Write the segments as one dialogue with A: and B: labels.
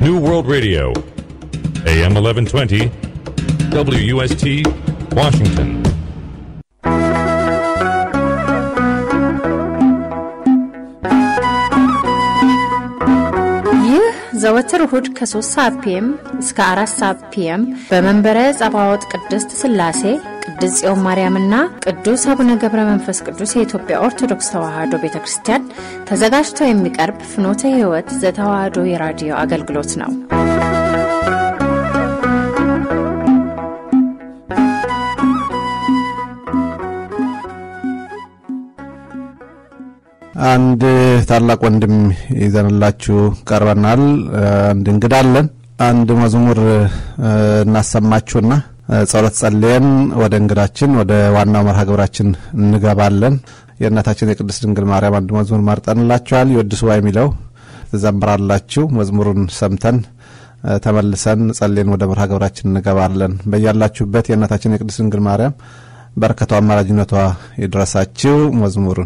A: New World Radio, AM 1120, WUST, Washington.
B: ይህ ዘወትር እሁድ ከ3 ሰዓት ፒኤም እስከ 4 ሰዓት ፒኤም በመንበረ ጸባዖት ቅድስት ሥላሴ ቅድስት ጽዮን ማርያምና ቅዱስ አቡነ ገብረ መንፈስ ቅዱስ የኢትዮጵያ ኦርቶዶክስ ተዋሕዶ ቤተ ክርስቲያን ተዘጋጅቶ የሚቀርብ ፍኖተ ሕይወት ዘተዋሕዶ የራዲዮ አገልግሎት ነው።
C: አንድ ታላቅ ወንድም ይዘንላችሁ ቀርበናል። አንድ እንግዳ አለን። አንድ መዝሙር እናሰማችሁና ጸሎት ጸልየን ወደ እንግዳችን ወደ ዋናው መርሃ ግብራችን እንገባለን። የእናታችን የቅድስት ድንግል ማርያም አንድ መዝሙር መርጠንላችኋል። ይወድስዋ የሚለው ትዘምራላችሁ። መዝሙሩን ሰምተን ተመልሰን ጸልየን ወደ መርሃ ግብራችን እንገባለን። በያላችሁበት የእናታችን የቅድስት ድንግል ማርያም በረከቷ አማላጅነቷ ይድረሳችሁ። መዝሙሩን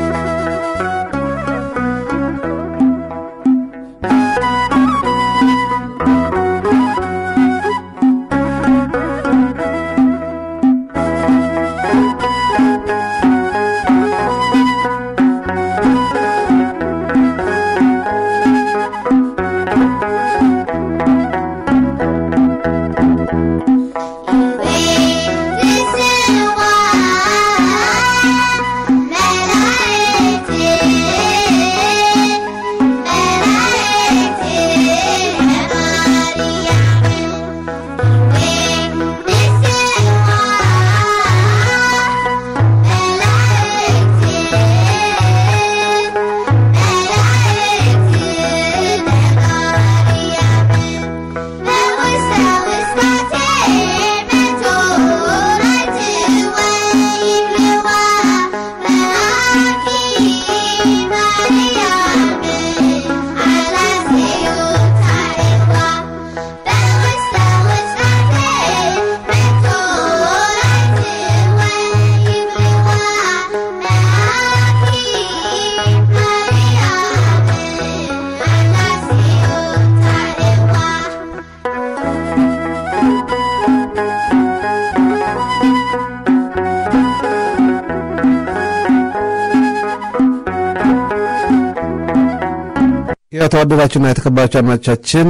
C: የተወደዳችሁና የተከበራችሁ አድማጮቻችን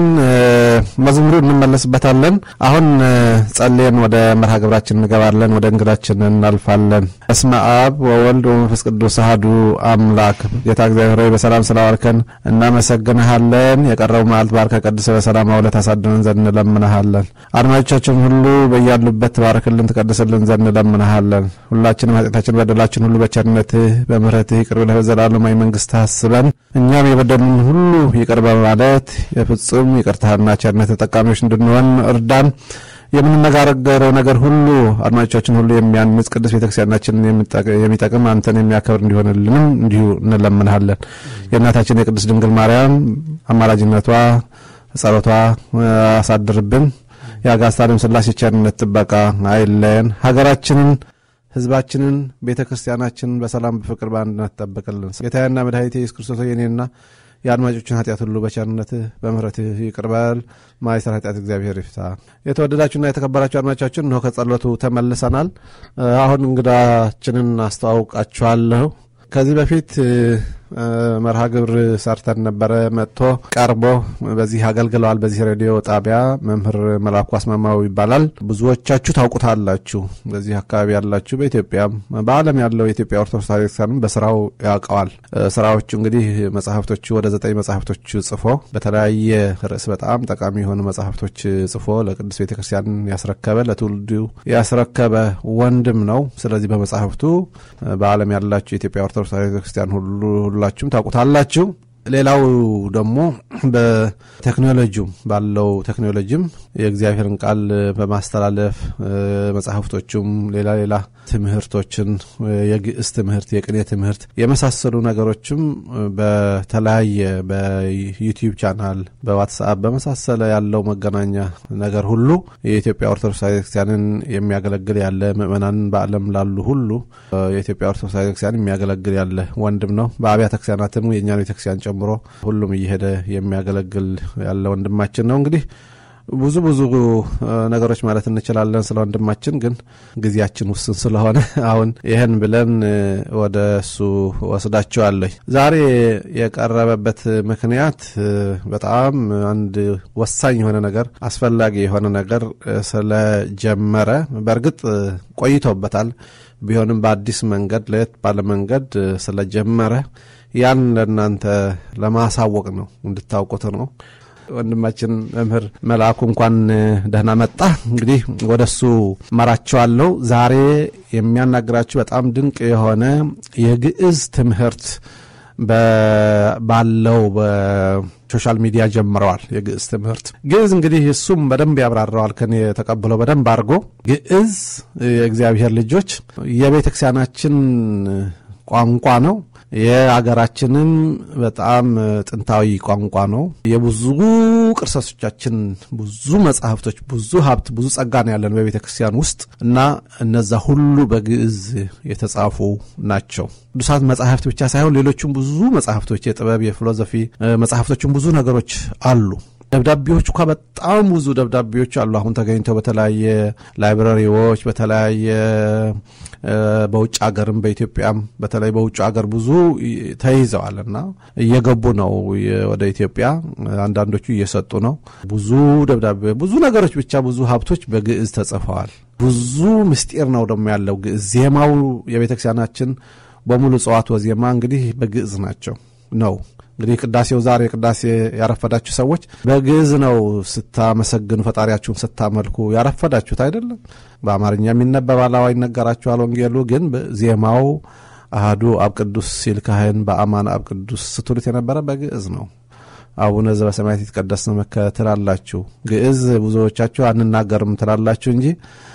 C: መዝሙሩ እንመለስበታለን። አሁን ጸልየን ወደ መርሃ ግብራችን እንገባለን። ወደ እንግዳችን እናልፋለን። በስመ አብ ወወልድ ወመንፈስ ቅዱስ አሐዱ አምላክ። ጌታ እግዚአብሔር ሆይ በሰላም ስላዋልከን እናመሰግንሃለን። የቀረው መዓልት ባርከ ቀድሰ በሰላም አውለህ ታሳድረን ዘንድ እንለምንሃለን። አድማጮቻችን ሁሉ በያሉበት ትባርክልን፣ ትቀድስልን ዘንድ እንለምንሃለን። ሁላችንም ኃጢአታችን፣ በደላችን ሁሉ በቸርነትህ በምሕረትህ ይቅር ብለህ በዘላለማዊ መንግሥትህ አስበን እኛም የበደሉን ሁሉ ይቅር በማለት የፍጹም ይቅርታና ቸርነት ተጠቃሚዎች እንድንሆን እርዳን። የምንነጋገረው ነገር ሁሉ አድማጮቻችን ሁሉ የሚያንጽ ቅዱስ ቤተክርስቲያናችንን የሚጠቅም አንተን የሚያከብር እንዲሆንልንም እንዲሁ እንለምንሃለን። የእናታችን የቅድስት ድንግል ማርያም አማላጅነቷ ጸሎቷ አሳድርብን። የአጋስታንም ሥላሴ ቸርነት ጥበቃ አይለየን። ሀገራችንን ህዝባችንን ቤተ ክርስቲያናችንን በሰላም በፍቅር በአንድነት ጠብቅልን። ጌታዬና መድኃኒቴ ኢየሱስ ክርስቶስ የኔና የአድማጮችን ኃጢአት ሁሉ በቸርነትህ በምሕረትህ ይቅር በል። ማይሰር ኃጢአት እግዚአብሔር ይፍታ። የተወደዳችሁና የተከበራችሁ አድማጮቻችን እንሆ ከጸሎቱ ተመልሰናል። አሁን እንግዳችንን አስተዋውቃችኋለሁ። ከዚህ በፊት መርሃ ግብር ሰርተን ነበረ። መጥቶ ቀርቦ በዚህ አገልግለዋል። በዚህ ሬዲዮ ጣቢያ መምህር መላኩ አስማማው ይባላል። ብዙዎቻችሁ ታውቁታላችሁ። በዚህ አካባቢ ያላችሁ፣ በኢትዮጵያም በዓለም ያለው የኢትዮጵያ ኦርቶዶክስ ቤተክርስቲያንም በስራው ያውቀዋል። ስራዎቹ እንግዲህ መጽሐፍቶቹ ወደ ዘጠኝ መጽሐፍቶች ጽፎ በተለያየ ርዕስ በጣም ጠቃሚ የሆኑ መጽሐፍቶች ጽፎ ለቅዱስ ቤተክርስቲያን ያስረከበ ለትውልዱ ያስረከበ ወንድም ነው። ስለዚህ በመጽሐፍቱ በዓለም ያላችሁ የኢትዮጵያ ኦርቶዶክስ ቤተክርስቲያን ሁሉ ሁላችሁም ታውቁታላችሁ። ሌላው ደግሞ በቴክኖሎጂም ባለው ቴክኖሎጂም የእግዚአብሔርን ቃል በማስተላለፍ መጽሐፍቶቹም ሌላ ሌላ ትምህርቶችን የግዕዝ ትምህርት፣ የቅኔ ትምህርት የመሳሰሉ ነገሮችም በተለያየ በዩቲዩብ ቻናል፣ በዋትስአፕ በመሳሰለ ያለው መገናኛ ነገር ሁሉ የኢትዮጵያ ኦርቶዶክስ ቤተክርስቲያንን የሚያገለግል ያለ ምእመናንን በዓለም ላሉ ሁሉ የኢትዮጵያ ኦርቶዶክስ ቤተክርስቲያን የሚያገለግል ያለ ወንድም ነው። በአብያተ ክርስቲያናትም የእኛን ቤተክርስቲያን ጨምሮ ሁሉም እየሄደ የሚያገለግል ያለ ወንድማችን ነው እንግዲህ ብዙ ብዙ ነገሮች ማለት እንችላለን ስለ ወንድማችን፣ ግን ጊዜያችን ውስን ስለሆነ አሁን ይህን ብለን ወደ እሱ ወስዳቸዋለሁ። ዛሬ የቀረበበት ምክንያት በጣም አንድ ወሳኝ የሆነ ነገር፣ አስፈላጊ የሆነ ነገር ስለጀመረ በእርግጥ ቆይቶበታል። ቢሆንም በአዲስ መንገድ ለየት ባለ መንገድ ስለጀመረ ያን ለእናንተ ለማሳወቅ ነው፣ እንድታውቁት ነው። ወንድማችን መምህር መልአኩ እንኳን ደህና መጣ። እንግዲህ ወደ እሱ መራቸዋለሁ። ዛሬ የሚያናግራችሁ በጣም ድንቅ የሆነ የግዕዝ ትምህርት ባለው በሶሻል ሚዲያ ጀምረዋል። የግዕዝ ትምህርት ግዕዝ እንግዲህ እሱም በደንብ ያብራረዋል። ከኔ የተቀብለው በደንብ አድርጎ ግዕዝ የእግዚአብሔር ልጆች የቤተ ክርስቲያናችን ቋንቋ ነው። የአገራችንም በጣም ጥንታዊ ቋንቋ ነው። የብዙ ቅርሰቶቻችን፣ ብዙ መጽሐፍቶች፣ ብዙ ሀብት፣ ብዙ ጸጋ ነው ያለን በቤተ ክርስቲያን ውስጥ እና እነዛ ሁሉ በግዕዝ የተጻፉ ናቸው። ቅዱሳት መጽሐፍት ብቻ ሳይሆን ሌሎችም ብዙ መጽሐፍቶች የጥበብ የፊሎዞፊ መጽሐፍቶችም ብዙ ነገሮች አሉ። ደብዳቤዎች እንኳ በጣም ብዙ ደብዳቤዎች አሉ። አሁን ተገኝተው በተለያየ ላይብረሪዎች በተለያየ በውጭ ሀገርም በኢትዮጵያም በተለይ በውጭ ሀገር ብዙ ተይዘዋል እና እየገቡ ነው ወደ ኢትዮጵያ። አንዳንዶቹ እየሰጡ ነው። ብዙ ደብዳቤ ብዙ ነገሮች ብቻ ብዙ ሀብቶች በግዕዝ ተጽፈዋል። ብዙ ምስጢር ነው ደግሞ ያለው ግዕዝ። ዜማው የቤተክርስቲያናችን በሙሉ ጽዋት ወዜማ እንግዲህ በግዕዝ ናቸው ነው እንግዲህ ቅዳሴው ዛሬ ቅዳሴ ያረፈዳችሁ ሰዎች በግዕዝ ነው ስታመሰግኑ ፈጣሪያችሁን ስታመልኩ ያረፈዳችሁት አይደለም። በአማርኛም ይነበባል፣ አዋ ይነገራችኋል። ወንጌሉ ግን ዜማው አህዱ አብ ቅዱስ ሲል ካህን በአማን አብ ቅዱስ ስትሉት የነበረ በግዕዝ ነው። አቡነ ዘበሰማያት ይትቀደስ ስምከ ትላላችሁ። ግዕዝ ብዙዎቻችሁ አንናገርም ትላላችሁ እንጂ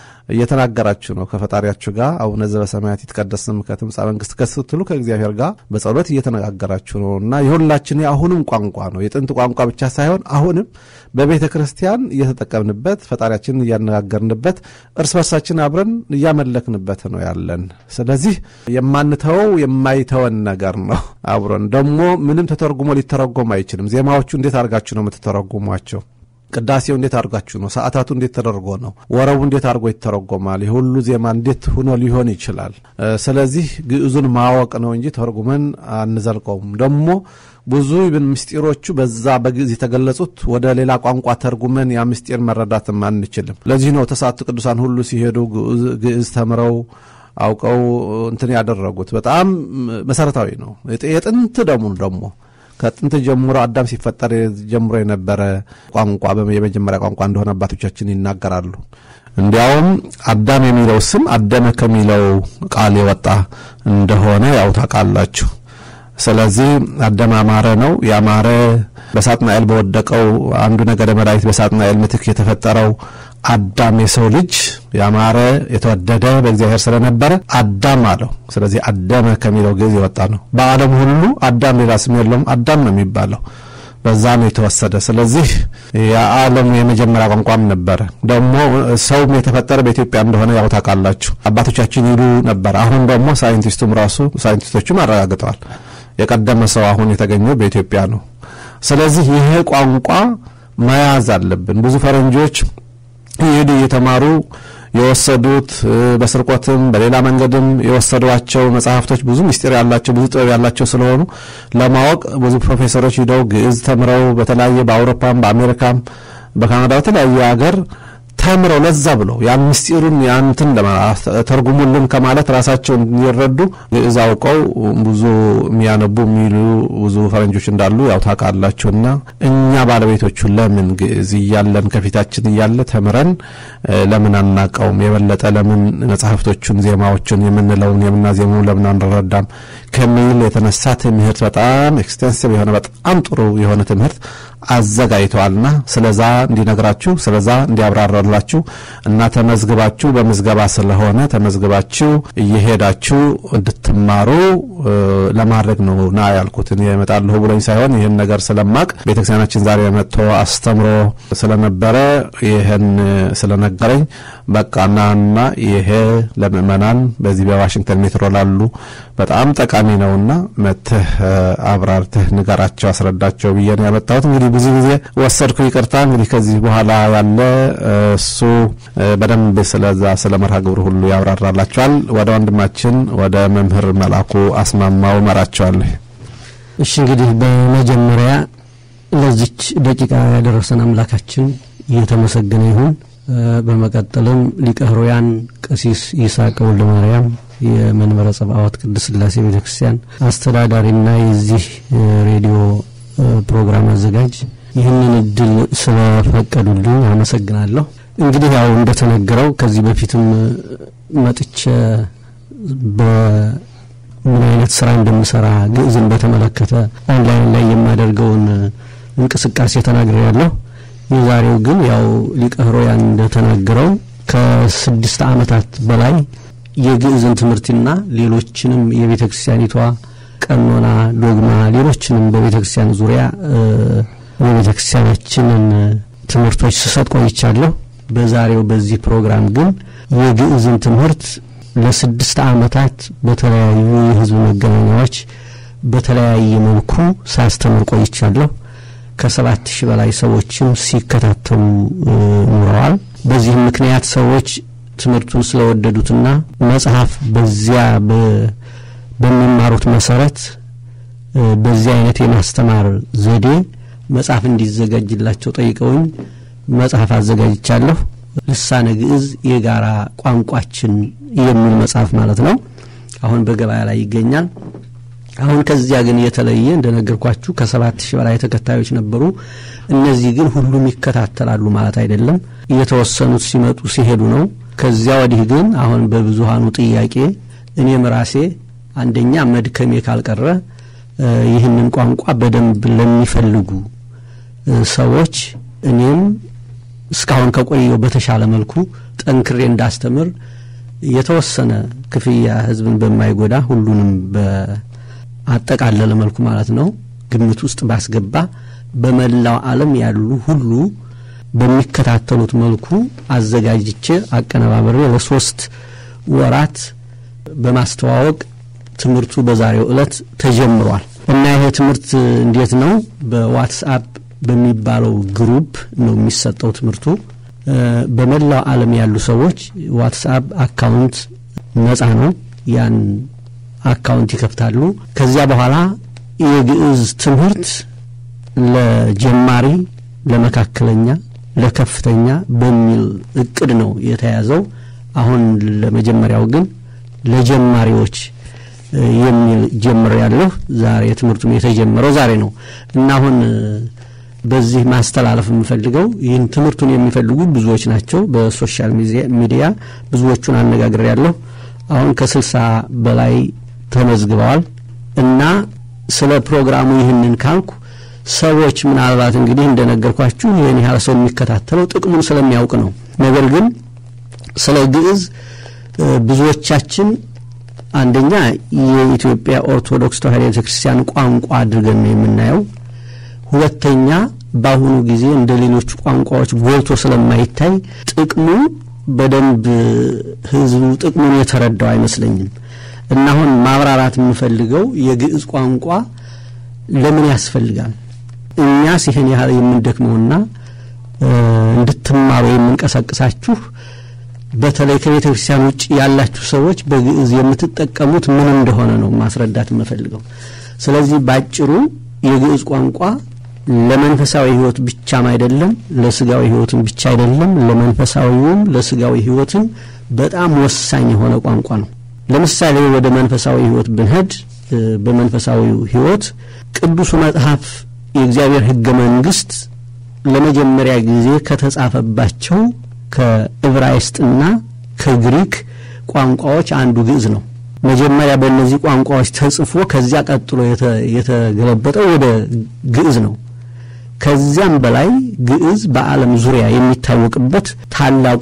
C: እየተናገራችሁ ነው ከፈጣሪያችሁ ጋር። አቡነ ዘበሰማያት ይትቀደስ ስምከ ትምጻእ መንግሥትከ ስትሉ ከእግዚአብሔር ጋር በጸሎት እየተነጋገራችሁ ነው እና የሁላችን የአሁንም ቋንቋ ነው። የጥንት ቋንቋ ብቻ ሳይሆን አሁንም በቤተ ክርስቲያን እየተጠቀምንበት ፈጣሪያችንን እያነጋገርንበት እርስ በርሳችን አብረን እያመለክንበት ነው ያለን። ስለዚህ የማንተወው የማይተወን ነገር ነው። አብረን ደግሞ ምንም ተተርጉሞ ሊተረጎም አይችልም። ዜማዎቹ እንዴት አድርጋችሁ ነው የምትተረጉሟቸው? ቅዳሴው እንዴት አድርጋችሁ ነው? ሰዓታቱ እንዴት ተደርጎ ነው? ወረቡ እንዴት አድርጎ ይተረጎማል? የሁሉ ዜማ እንዴት ሆኖ ሊሆን ይችላል? ስለዚህ ግዕዙን ማወቅ ነው እንጂ ተርጉመን አንዘልቀውም። ደግሞ ብዙ ብን ምስጢሮቹ በዛ በግዕዝ የተገለጹት ወደ ሌላ ቋንቋ ተርጉመን ያ ምስጢር መረዳትም አንችልም። ለዚህ ነው ተስዓቱ ቅዱሳን ሁሉ ሲሄዱ ግዕዝ ተምረው አውቀው እንትን ያደረጉት። በጣም መሰረታዊ ነው። የጥንት ደግሞ ደግሞ ከጥንት ጀምሮ አዳም ሲፈጠር ጀምሮ የነበረ ቋንቋ የመጀመሪያ ቋንቋ እንደሆነ አባቶቻችን ይናገራሉ። እንዲያውም አዳም የሚለው ስም አደመ ከሚለው ቃል የወጣ እንደሆነ ያው ታውቃላችሁ። ስለዚህ አዳም አማረ ነው። ያማረ በሳጥናኤል በወደቀው አንዱ ነገደ መላእክት በሳጥናኤል ምትክ የተፈጠረው አዳም የሰው ልጅ ያማረ የተወደደ በእግዚአብሔር ስለነበረ አዳም አለው። ስለዚህ አደመ ከሚለው ግዕዝ የወጣ ነው። በዓለም ሁሉ አዳም ሌላ ስም የለውም፣ አዳም ነው የሚባለው። በዛ ነው የተወሰደ። ስለዚህ የዓለም የመጀመሪያ ቋንቋም ነበረ። ደግሞ ሰውም የተፈጠረ በኢትዮጵያ እንደሆነ ያው ታውቃላችሁ። አባቶቻችን ይሉ ነበር። አሁን ደግሞ ሳይንቲስቱም ራሱ ሳይንቲስቶቹም አረጋግጠዋል። የቀደመ ሰው አሁን የተገኘው በኢትዮጵያ ነው። ስለዚህ ይሄ ቋንቋ መያዝ አለብን። ብዙ ፈረንጆች ይሄዱ እየተማሩ የወሰዱት በስርቆትም በሌላ መንገድም የወሰዷቸው መጽሐፍቶች ብዙ ምስጢር ያላቸው ብዙ ጥበብ ያላቸው ስለሆኑ ለማወቅ ብዙ ፕሮፌሰሮች ሂደው ግዕዝ ተምረው በተለያየ በአውሮፓም በአሜሪካም በካናዳ በተለያየ ሀገር ተምረው ለዛ ብለው ያን ምስጢሩን ያንትን ተርጉሙልን ከማለት ራሳቸው እንዲረዱ ግዕዝ አውቀው ብዙ የሚያነቡ የሚሉ ብዙ ፈረንጆች እንዳሉ ያው ታውቃላችሁና እኛ ባለቤቶቹ ለምን ግዕዝ እያለን ከፊታችን እያለ ተምረን ለምን አናቀውም? የበለጠ ለምን መጽሐፍቶቹን ዜማዎቹን የምንለውን የምናዜመው ለምን አንረዳም? ከሚል የተነሳ ትምህርት በጣም ኤክስቴንሲቭ የሆነ በጣም ጥሩ የሆነ ትምህርት አዘጋጅተዋልና ስለዛ እንዲነግራችሁ ስለዛ እንዲያብራራላችሁ እና ተመዝግባችሁ በምዝገባ ስለሆነ ተመዝግባችሁ እየሄዳችሁ እንድትማሩ ለማድረግ ነው ና ያልኩት። እኔ እመጣለሁ ብሎኝ ሳይሆን ይህን ነገር ስለማቅ ቤተክርስቲያናችን ዛሬ መጥቶ አስተምሮ ስለነበረ ይህን ስለነገረኝ በቃ ናና ይሄ ለምእመናን በዚህ በዋሽንግተን ሜትሮ ላሉ በጣም ጠቃሚ ነውና መትህ አብራርትህ ንገራቸው፣ አስረዳቸው ብዬ ነው ያመጣሁት። እንግዲህ ብዙ ጊዜ ወሰድኩ፣ ይቅርታ። እንግዲህ ከዚህ በኋላ ያለ እሱ በደንብ ስለዛ ስለ መርሃ ግብሩ ሁሉ ያብራራላቸዋል። ወደ ወንድማችን ወደ መምህር መልአኩ አስማማው መራቸዋለሁ።
D: እሺ እንግዲህ በመጀመሪያ ለዚች ደቂቃ ያደረሰን አምላካችን እየተመሰገነ ይሁን። በመቀጠልም ሊቀ ሕሩያን ቀሲስ ይስሐቅ ወልደ ማርያም የመንበረ ጸባዖት ቅድስት ሥላሴ ቤተ ክርስቲያን አስተዳዳሪና የዚህ ሬዲዮ ፕሮግራም አዘጋጅ ይህንን እድል ስለፈቀዱልኝ አመሰግናለሁ። እንግዲህ ያው እንደተነገረው ከዚህ በፊትም መጥቼ በምን አይነት ስራ እንደምሰራ ግዕዝን በተመለከተ ኦንላይን ላይ የማደርገውን እንቅስቃሴ ተናግሬ ያለሁ። የዛሬው ግን ያው ሊቀ ሕሩያን እንደተናገረው ከስድስት ዓመታት በላይ የግዕዝን ትምህርትና ሌሎችንም የቤተ ክርስቲያኒቷ ቀኖና፣ ዶግማ፣ ሌሎችንም በቤተ ክርስቲያን ዙሪያ የቤተ ክርስቲያናችንን ትምህርቶች ስሰጥ ቆይቻለሁ። በዛሬው በዚህ ፕሮግራም ግን የግዕዝን ትምህርት ለስድስት ዓመታት በተለያዩ የሕዝብ መገናኛዎች በተለያየ መልኩ ሳስተምር ቆይቻለሁ። ከሰባት ሺህ በላይ ሰዎችም ሲከታተሉ ኑረዋል። በዚህም ምክንያት ሰዎች ትምህርቱን ስለወደዱትና መጽሐፍ በዚያ በሚማሩት መሰረት በዚህ አይነት የማስተማር ዘዴ መጽሐፍ እንዲዘጋጅላቸው ጠይቀውኝ መጽሐፍ አዘጋጅቻለሁ። ልሳነ ግዕዝ የጋራ ቋንቋችን የሚል መጽሐፍ ማለት ነው። አሁን በገበያ ላይ ይገኛል። አሁን ከዚያ ግን የተለየ እንደነገርኳችሁ ከሰባት ሺህ በላይ ተከታዮች ነበሩ። እነዚህ ግን ሁሉም ይከታተላሉ ማለት አይደለም። የተወሰኑት ሲመጡ ሲሄዱ ነው። ከዚያ ወዲህ ግን አሁን በብዙሃኑ ጥያቄ እኔም ራሴ አንደኛ መድከሜ ካልቀረ ይህንን ቋንቋ በደንብ ለሚፈልጉ ሰዎች እኔም እስካሁን ከቆየው በተሻለ መልኩ ጠንክሬ እንዳስተምር የተወሰነ ክፍያ ሕዝብን በማይጎዳ ሁሉንም በአጠቃለለ መልኩ ማለት ነው ግምት ውስጥ ባስገባ በመላው ዓለም ያሉ ሁሉ በሚከታተሉት መልኩ አዘጋጅቼ አቀነባበሬ ለሶስት ወራት በማስተዋወቅ ትምህርቱ በዛሬው ዕለት ተጀምሯል እና ይሄ ትምህርት እንዴት ነው? በዋትስአፕ በሚባለው ግሩፕ ነው የሚሰጠው ትምህርቱ። በመላው ዓለም ያሉ ሰዎች ዋትስአፕ አካውንት ነጻ ነው። ያን አካውንት ይከፍታሉ። ከዚያ በኋላ የግዕዝ ትምህርት ለጀማሪ፣ ለመካከለኛ፣ ለከፍተኛ በሚል እቅድ ነው የተያዘው። አሁን ለመጀመሪያው ግን ለጀማሪዎች የሚል ጀምር ያለሁ ዛሬ ትምህርቱም የተጀመረው ዛሬ ነው እና አሁን በዚህ ማስተላለፍ የምፈልገው ይህን ትምህርቱን የሚፈልጉ ብዙዎች ናቸው። በሶሻል ሚዲያ ብዙዎቹን አነጋግሬ ያለሁ አሁን ከስልሳ በላይ ተመዝግበዋል እና ስለ ፕሮግራሙ ይህንን ካልኩ ሰዎች ምናልባት እንግዲህ እንደነገርኳችሁ ይህን ያህል ሰው የሚከታተለው ጥቅሙን ስለሚያውቅ ነው። ነገር ግን ስለ ግዕዝ ብዙዎቻችን አንደኛ የኢትዮጵያ ኦርቶዶክስ ተዋሕዶ ቤተ ክርስቲያን ቋንቋ አድርገን ነው የምናየው። ሁለተኛ በአሁኑ ጊዜ እንደ ሌሎቹ ቋንቋዎች ጎልቶ ስለማይታይ ጥቅሙ በደንብ ሕዝቡ ጥቅሙን የተረዳው አይመስለኝም እና አሁን ማብራራት የምፈልገው የግዕዝ ቋንቋ ለምን ያስፈልጋል? እኛስ ይህን ያህል የምንደክመውና እንድትማሩ የምንቀሳቅሳችሁ በተለይ ከቤተ ክርስቲያን ውጭ ያላችሁ ሰዎች በግዕዝ የምትጠቀሙት ምን እንደሆነ ነው ማስረዳት የምፈልገው። ስለዚህ ባጭሩ የግዕዝ ቋንቋ ለመንፈሳዊ ሕይወት ብቻም አይደለም፣ ለስጋዊ ሕይወትም ብቻ አይደለም፣ ለመንፈሳዊውም ለስጋዊ ሕይወትም በጣም ወሳኝ የሆነ ቋንቋ ነው። ለምሳሌ ወደ መንፈሳዊ ሕይወት ብንሄድ በመንፈሳዊው ሕይወት ቅዱሱ መጽሐፍ የእግዚአብሔር ሕገ መንግሥት ለመጀመሪያ ጊዜ ከተጻፈባቸው ከዕብራይስጥና ከግሪክ ቋንቋዎች አንዱ ግዕዝ ነው። መጀመሪያ በእነዚህ ቋንቋዎች ተጽፎ ከዚያ ቀጥሎ የተገለበጠው ወደ ግዕዝ ነው። ከዚያም በላይ ግዕዝ በዓለም ዙሪያ የሚታወቅበት ታላቁ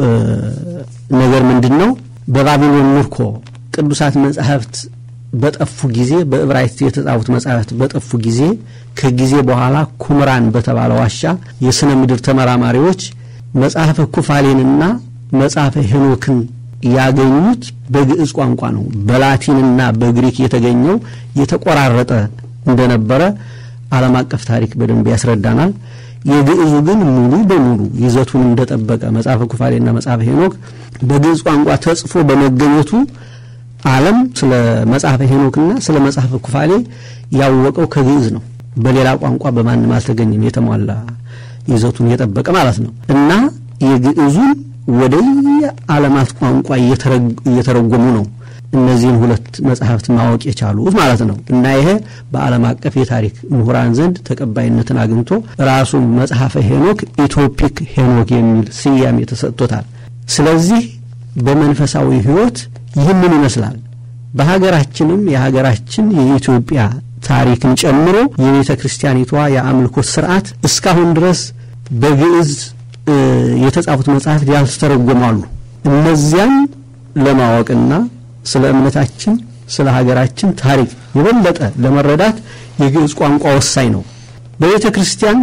D: ነገር ምንድን ነው? በባቢሎን ምርኮ ቅዱሳት መጻሕፍት በጠፉ ጊዜ በዕብራይስጥ የተጻፉት መጻሕፍት በጠፉ ጊዜ ከጊዜ በኋላ ኩምራን በተባለ ዋሻ የሥነ ምድር ተመራማሪዎች መጽሐፈ ኩፋሌንና መጽሐፈ ሄኖክን ያገኙት በግዕዝ ቋንቋ ነው። በላቲንና በግሪክ የተገኘው የተቆራረጠ እንደነበረ ዓለም አቀፍ ታሪክ በደንብ ያስረዳናል። የግዕዙ ግን ሙሉ በሙሉ ይዘቱን እንደጠበቀ መጽሐፈ ኩፋሌና መጽሐፈ ሄኖክ በግዕዝ ቋንቋ ተጽፎ በመገኘቱ ዓለም ስለ መጽሐፈ ሄኖክና ስለ መጽሐፈ ኩፋሌ ያወቀው ከግዕዝ ነው። በሌላ ቋንቋ በማንም አልተገኘም። የተሟላ ይዘቱን የጠበቀ ማለት ነው እና የግዕዙን ወደ ዓለማት ቋንቋ እየተረጎሙ ነው እነዚህን ሁለት መጽሐፍት ማወቅ የቻሉት ማለት ነው እና ይሄ በዓለም አቀፍ የታሪክ ምሁራን ዘንድ ተቀባይነትን አግኝቶ ራሱን መጽሐፈ ሄኖክ ኢትዮፒክ ሄኖክ የሚል ስያሜ ተሰጥቶታል። ስለዚህ በመንፈሳዊ ሕይወት ይህንን ይመስላል። በሀገራችንም የሀገራችን የኢትዮጵያ ታሪክን ጨምሮ የቤተ ክርስቲያኒቷ የአምልኮት ስርዓት እስካሁን ድረስ በግዕዝ የተጻፉት መጽሐፍት ያልተተረጎማሉ። እነዚያን ለማወቅና ስለ እምነታችን ስለ ሀገራችን ታሪክ የበለጠ ለመረዳት የግዕዝ ቋንቋ ወሳኝ ነው። በቤተ ክርስቲያን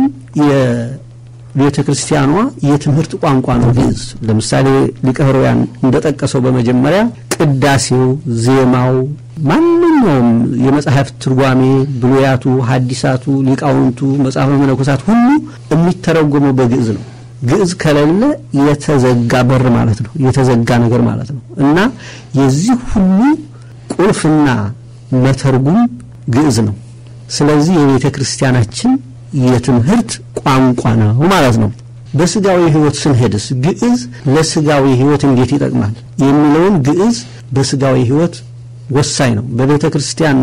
D: የቤተ ክርስቲያኗ የትምህርት ቋንቋ ነው ግዕዝ። ለምሳሌ ሊቀ ኅሩያን እንደጠቀሰው በመጀመሪያ ቅዳሴው፣ ዜማው፣ ማንኛውም የመጽሐፍት ትርጓሜ፣ ብሉያቱ፣ ሐዲሳቱ፣ ሊቃውንቱ፣ መጽሐፈ መነኮሳት ሁሉ የሚተረጎመው በግዕዝ ነው። ግዕዝ ከሌለ የተዘጋ በር ማለት ነው። የተዘጋ ነገር ማለት ነው እና የዚህ ሁሉ ቁልፍና መተርጉም ግዕዝ ነው። ስለዚህ የቤተ ክርስቲያናችን የትምህርት ቋንቋ ነው ማለት ነው። በስጋዊ ሕይወት ስንሄድስ ግዕዝ ለስጋዊ ሕይወት እንዴት ይጠቅማል የሚለውን ግዕዝ በስጋዊ ሕይወት ወሳኝ ነው። በቤተ ክርስቲያን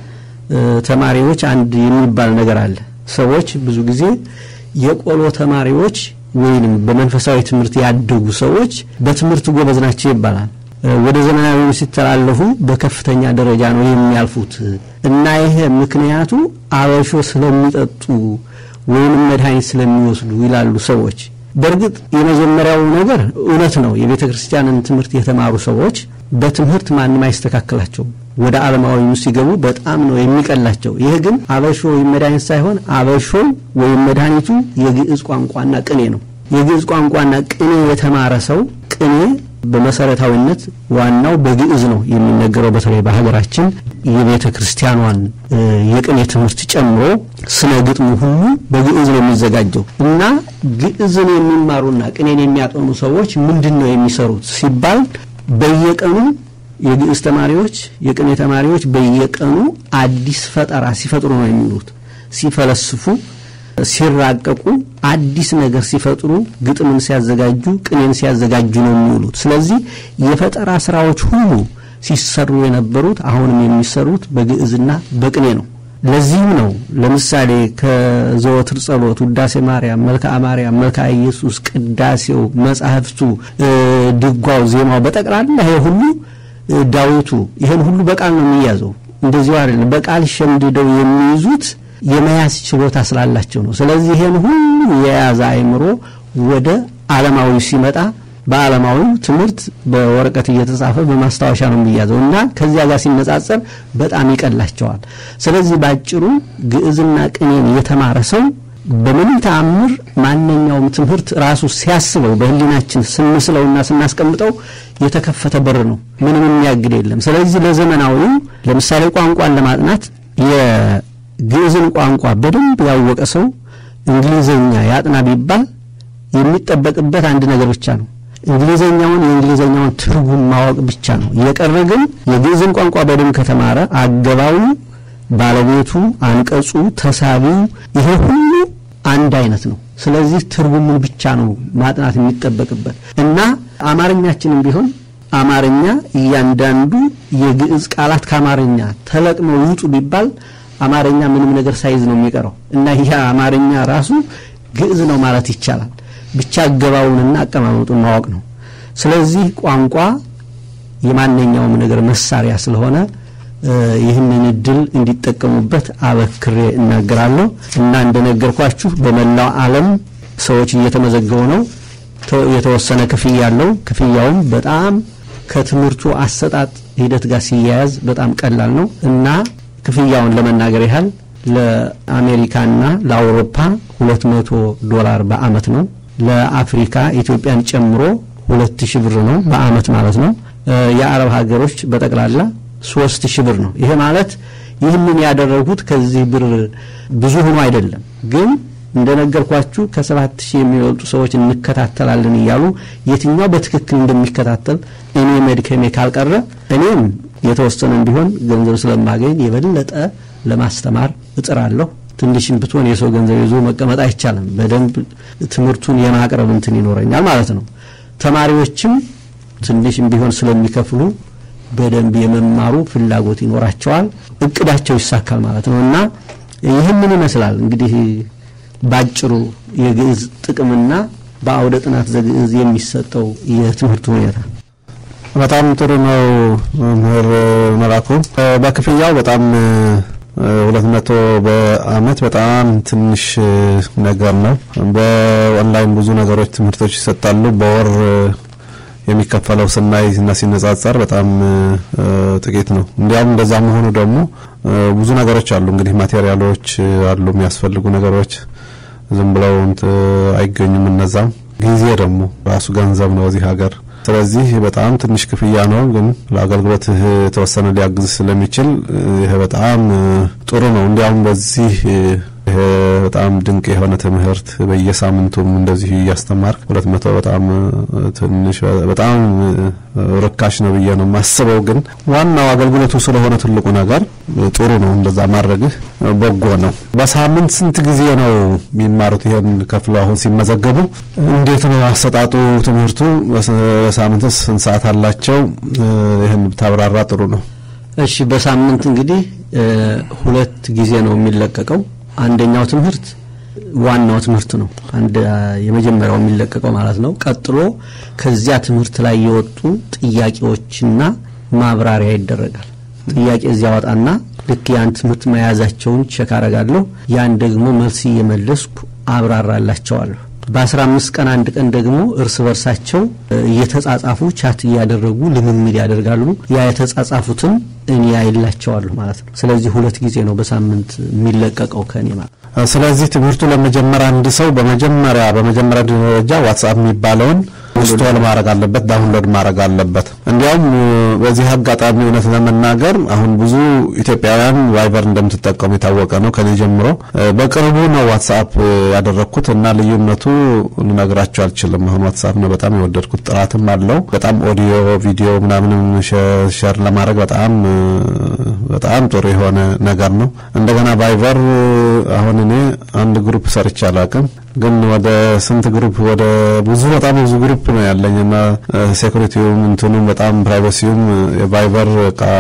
D: ተማሪዎች አንድ የሚባል ነገር አለ። ሰዎች ብዙ ጊዜ የቆሎ ተማሪዎች ወይንም በመንፈሳዊ ትምህርት ያደጉ ሰዎች በትምህርት ጎበዝ ናቸው ይባላል። ወደ ዘመናዊ ሲተላለፉ በከፍተኛ ደረጃ ነው የሚያልፉት እና ይሄ ምክንያቱ አበሾ ስለሚጠጡ ወይንም መድኃኒት ስለሚወስዱ ይላሉ ሰዎች። በእርግጥ የመጀመሪያው ነገር እውነት ነው። የቤተ ክርስቲያንን ትምህርት የተማሩ ሰዎች በትምህርት ማንም አይስተካከላቸውም። ወደ ዓለማዊ ሲገቡ በጣም ነው የሚቀላቸው። ይህ ግን አበሾ ወይም መድኃኒት ሳይሆን አበሾ ወይም መድኃኒቱ የግዕዝ ቋንቋና ቅኔ ነው። የግዕዝ ቋንቋና ቅኔ የተማረ ሰው ቅኔ በመሰረታዊነት ዋናው በግዕዝ ነው የሚነገረው። በተለይ በሀገራችን የቤተ ክርስቲያኗን የቅኔ ትምህርት ጨምሮ ስነ ግጥሙ ሁሉ በግዕዝ ነው የሚዘጋጀው እና ግዕዝን የሚማሩና ቅኔን የሚያጠኑ ሰዎች ምንድን ነው የሚሰሩት ሲባል በየቀኑ የግዕዝ ተማሪዎች የቅኔ ተማሪዎች በየቀኑ አዲስ ፈጠራ ሲፈጥሩ ነው የሚውሉት። ሲፈለስፉ፣ ሲራቀቁ፣ አዲስ ነገር ሲፈጥሩ፣ ግጥምን ሲያዘጋጁ፣ ቅኔን ሲያዘጋጁ ነው የሚውሉት። ስለዚህ የፈጠራ ስራዎች ሁሉ ሲሰሩ የነበሩት አሁንም የሚሰሩት በግዕዝና በቅኔ ነው። ለዚህም ነው ለምሳሌ ከዘወትር ጸሎት፣ ውዳሴ ማርያም፣ መልክዓ ማርያም፣ መልክዓ ኢየሱስ፣ ቅዳሴው፣ መጻሕፍቱ፣ ድጓው፣ ዜማው በጠቅላላ ይሄ ሁሉ ዳዊቱ ይህን ሁሉ በቃል ነው የሚያዘው። እንደዚሁ አይደለም። በቃል ሸምድደው የሚይዙት የመያዝ ችሎታ ስላላቸው ነው። ስለዚህ ይህን ሁሉ የያዘ አእምሮ ወደ ዓለማዊ ሲመጣ በዓለማዊ ትምህርት በወረቀት እየተጻፈ በማስታወሻ ነው የሚያዘው እና ከዚያ ጋር ሲነጻጸር በጣም ይቀላቸዋል። ስለዚህ ባጭሩ ግዕዝና ቅኔን የተማረ ሰው በምንም ተአምር ማንኛውም ትምህርት ራሱ ሲያስበው በሕሊናችን ስንስለውና ስናስቀምጠው የተከፈተ በር ነው። ምንም የሚያግድ የለም። ስለዚህ ለዘመናዊው ለምሳሌ ቋንቋን ለማጥናት የግዕዝን ቋንቋ በደንብ ያወቀ ሰው እንግሊዘኛ ያጥና ቢባል የሚጠበቅበት አንድ ነገር ብቻ ነው። እንግሊዘኛውን የእንግሊዘኛውን ትርጉም ማወቅ ብቻ ነው። የቀረ ግን የግዕዝን ቋንቋ በደንብ ከተማረ አገባቡ፣ ባለቤቱ፣ አንቀጹ፣ ተሳቢው ይሄ ሁሉ አንድ አይነት ነው። ስለዚህ ትርጉሙን ብቻ ነው ማጥናት የሚጠበቅበት እና አማርኛችንም ቢሆን አማርኛ እያንዳንዱ የግዕዝ ቃላት ከአማርኛ ተለቅመው ይውጡ ቢባል አማርኛ ምንም ነገር ሳይዝ ነው የሚቀረው እና ይህ አማርኛ ራሱ ግዕዝ ነው ማለት ይቻላል። ብቻ አገባቡንና አቀማመጡን ማወቅ ነው። ስለዚህ ቋንቋ የማንኛውም ነገር መሳሪያ ስለሆነ ይህንን እድል እንዲጠቀሙበት አበክሬ እናገራለሁ እና እንደነገርኳችሁ በመላው ዓለም ሰዎች እየተመዘገቡ ነው። የተወሰነ ክፍያ አለው። ክፍያውም በጣም ከትምህርቱ አሰጣጥ ሂደት ጋር ሲያያዝ በጣም ቀላል ነው እና ክፍያውን ለመናገር ያህል ለአሜሪካና ለአውሮፓ ሁለት መቶ ዶላር በአመት ነው። ለአፍሪካ ኢትዮጵያን ጨምሮ ሁለት ሺህ ብር ነው በአመት ማለት ነው። የአረብ ሀገሮች በጠቅላላ ሶስት ሺህ ብር ነው። ይሄ ማለት ይህንን ያደረጉት ከዚህ ብር ብዙ ሆኖ አይደለም፣ ግን እንደነገርኳችሁ ከሰባት ሺህ የሚበልጡ ሰዎች እንከታተላለን እያሉ የትኛው በትክክል እንደሚከታተል እኔ መድከሜ ካልቀረ እኔም የተወሰነም ቢሆን ገንዘብ ስለማገኝ የበለጠ ለማስተማር እጥራለሁ። ትንሽም ብትሆን የሰው ገንዘብ ይዞ መቀመጥ አይቻልም። በደንብ ትምህርቱን የማቅረብ እንትን ይኖረኛል ማለት ነው። ተማሪዎችም ትንሽም ቢሆን ስለሚከፍሉ በደንብ የመማሩ ፍላጎት ይኖራቸዋል፣ እቅዳቸው ይሳካል ማለት ነው እና ይህምን ይመስላል እንግዲህ ባጭሩ የግዕዝ ጥቅምና በአውደ ጥናት ዘግዕዝ የሚሰጠው የትምህርት ሁኔታ።
C: በጣም ጥሩ ነው መምህር መላኩ። በክፍያው በጣም ሁለት መቶ በአመት በጣም ትንሽ ነገር ነው። በኦንላይን ብዙ ነገሮች ትምህርቶች ይሰጣሉ። በወር የሚከፈለው ስናይ እና ሲነጻጸር በጣም ጥቂት ነው። እንዲያውም እንደዛ መሆኑ ደግሞ ብዙ ነገሮች አሉ እንግዲህ ማቴሪያሎች አሉ፣ የሚያስፈልጉ ነገሮች ዝም ብለው አይገኙም። እነዛም ጊዜ ደግሞ ራሱ ገንዘብ ነው እዚህ ሀገር። ስለዚህ በጣም ትንሽ ክፍያ ነው፣ ግን ለአገልግሎትህ የተወሰነ ሊያግዝ ስለሚችል ይሄ በጣም ጥሩ ነው። እንዲያውም በዚህ ይሄ በጣም ድንቅ የሆነ ትምህርት በየሳምንቱም እንደዚህ እያስተማርክ ሁለት መቶ በጣም ትንሽ በጣም ርካሽ ነው ብዬ ነው የማስበው። ግን ዋናው አገልግሎቱ ስለሆነ ትልቁ ነገር ጥሩ ነው። እንደዛ ማድረግህ በጎ ነው። በሳምንት ስንት ጊዜ ነው የሚማሩት? ይሄን ከፍለው አሁን ሲመዘገቡ እንዴት ነው አሰጣጡ ትምህርቱ? በሳምንትስ ስንት ሰዓት አላቸው? ይህን ብታብራራ ጥሩ ነው።
D: እሺ፣ በሳምንት እንግዲህ ሁለት ጊዜ ነው የሚለቀቀው። አንደኛው ትምህርት ዋናው ትምህርት ነው። አንድ የመጀመሪያው የሚለቀቀው ማለት ነው። ቀጥሎ ከዚያ ትምህርት ላይ የወጡ ጥያቄዎችና ማብራሪያ ይደረጋል። ጥያቄ እዚያ ወጣና ልክ ያን ትምህርት መያዛቸውን ቸክ አረጋለሁ። ያን ደግሞ መልስ እየመለስኩ አብራራላቸዋለሁ። በአስራ አምስት ቀን አንድ ቀን ደግሞ እርስ በርሳቸው እየተጻጻፉ ቻት እያደረጉ ልምምድ ያደርጋሉ። ያ የተጻጻፉትን እኔ ያይላቸዋለሁ ማለት ነው። ስለዚህ ሁለት ጊዜ ነው በሳምንት የሚለቀቀው ከእኔ ማለት
C: ስለዚህ ትምህርቱ ለመጀመር አንድ ሰው በመጀመሪያ በመጀመሪያ ደረጃ ዋትስአፕ የሚባለውን ኢንስቶል ማድረግ አለበት፣ ዳውንሎድ ማድረግ አለበት። እንዲያውም በዚህ አጋጣሚ እውነት ለመናገር አሁን ብዙ ኢትዮጵያውያን ቫይበር እንደምትጠቀሙ የታወቀ ነው። ከኔ ጀምሮ በቅርቡ ነው ዋትስአፕ ያደረግኩት እና ልዩነቱ ልነግራቸው አልችልም። አሁን ዋትስአፕ ነው በጣም የወደድኩት። ጥራትም አለው በጣም ኦዲዮ፣ ቪዲዮ ምናምንም ሸር ለማድረግ በጣም በጣም ጥሩ የሆነ ነገር ነው። እንደገና ቫይበር አሁን እኔ አንድ ግሩፕ ሰርቼ አላውቅም ግን ወደ ስንት ግሩፕ ወደ ብዙ በጣም ብዙ ግሩፕ ነው ያለኝ እና ሴኩሪቲውም እንትኑም በጣም ፕራይቬሲውም የቫይበር